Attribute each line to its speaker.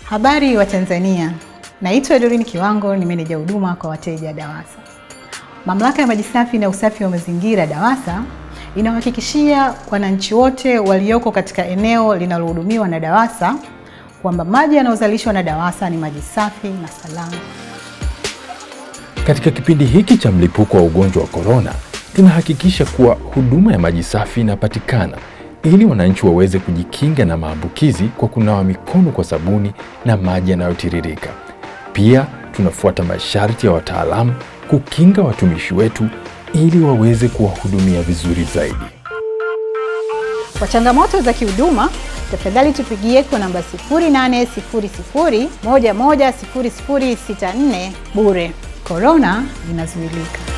Speaker 1: Habari wa Tanzania, naitwa Doreen Kiwango, ni meneja huduma kwa wateja DAWASA. Mamlaka ya maji safi na usafi wa mazingira DAWASA inawahakikishia wananchi wote walioko katika eneo linalohudumiwa na DAWASA kwamba maji yanayozalishwa na DAWASA ni maji safi na salama.
Speaker 2: Katika kipindi hiki cha mlipuko wa ugonjwa wa korona, tunahakikisha kuwa huduma ya maji safi inapatikana ili wananchi waweze kujikinga na maambukizi kwa kunawa mikono kwa sabuni na maji yanayotiririka. Pia tunafuata masharti ya wataalamu kukinga watumishi wetu ili waweze kuwahudumia vizuri zaidi.
Speaker 1: Kwa changamoto za kihuduma, tafadhali tupigie kwa namba 0800 110064 bure. Korona inazuilika.